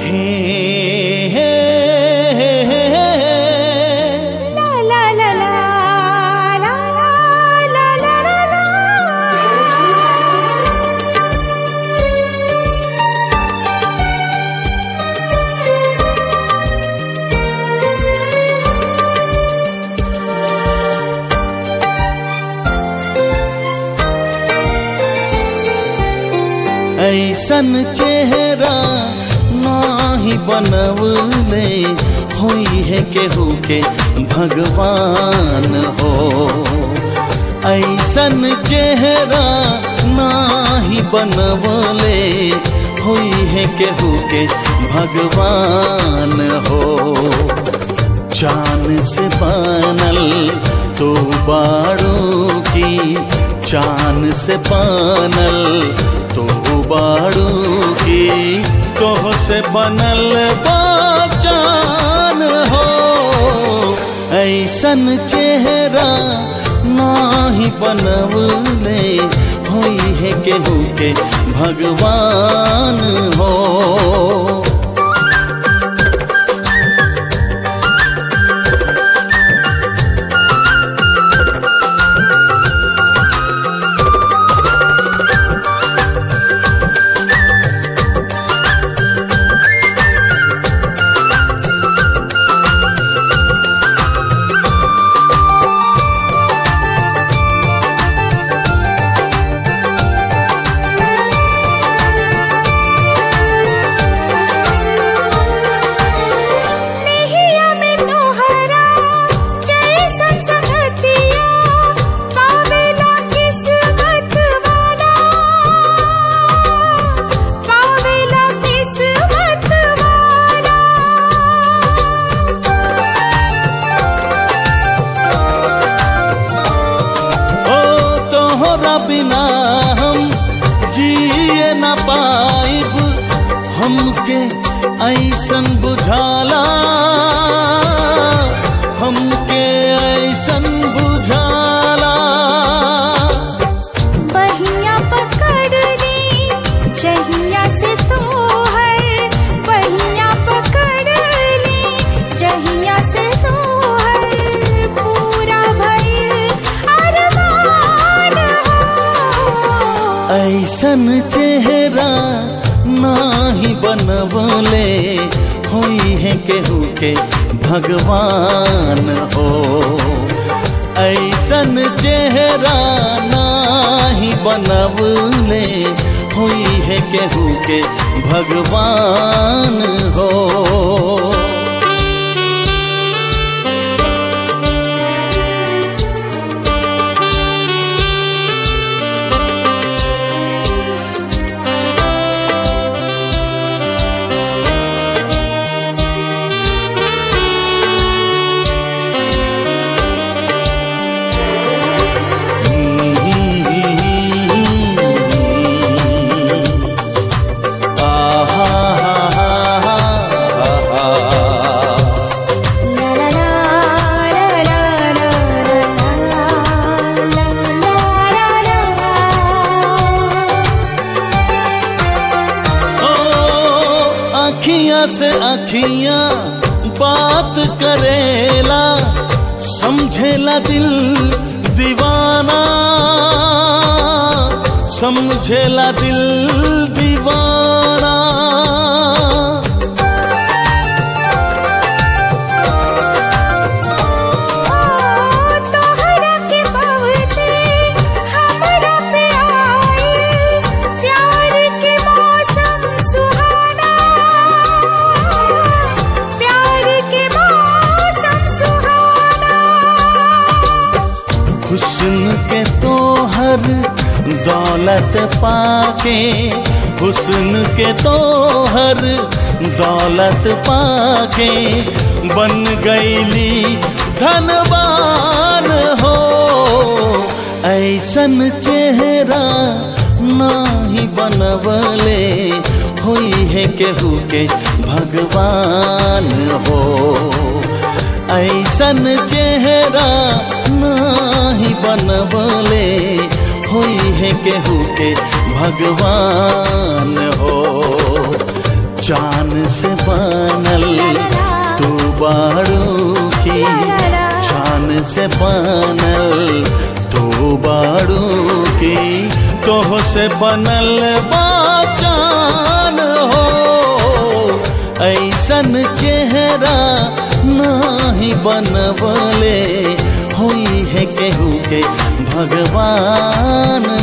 हे हे हे हे हे ला ला ला ला ला ला ला ला ला ऐसन चेहरा नाही बनवले होई है केहू के भगवान हो ऐसन चेहरा नाही बनवले होई है केहू के भगवान हो चांद से बनल तो बाड़ू की चांद से बनल तो बाड़ू की तोह से बनल बाचान हो ऐसन चेहरा नाही बनवले होई है केहू के भगवान हो नेहिया में तोहरा जैसन संगतिया पावेला किस्मत वाला पावेला किस्मत वाला ओ तोहरा बिना हम जिए न पाइब हमके ऐसन बुझाला हमके ऐसन बुझाला बहिया पकड़नी जहिया से तोहर बहिया पकड़नी जहिया से तोहर पूरा भइल अरमान हो ऐसन चेहरा नाही बनवले होई है केहू के भगवान हो ऐसन चेहरा नाही बनवले होई है केहू के भगवान हो ला ला ला ला ला ला ला ला अखियां से अखियां बात करेला समझेला दिल दीवाना समझेला दिल दीवाना तोहरा के बहुते हमरा पे आई प्यार के मौसम सुहाना प्यार के मौसम सुहाना हुस्न के तोहर दौलत पाके हुस्न के तोहर दौलत पाके बन गईली धनवान हो ऐसन चेहरा नाही बनवले होई है केहू के भगवान हो ऐसन चेहरा नाही बनवले होई है केहू के भगवान हो चांद से बनल तू बाड़ू की चांद से बनल तू बाड़ू की तोह से बनल बा चान हो ऐसन चेहरा नाही बनवले होई है केहू के भगवान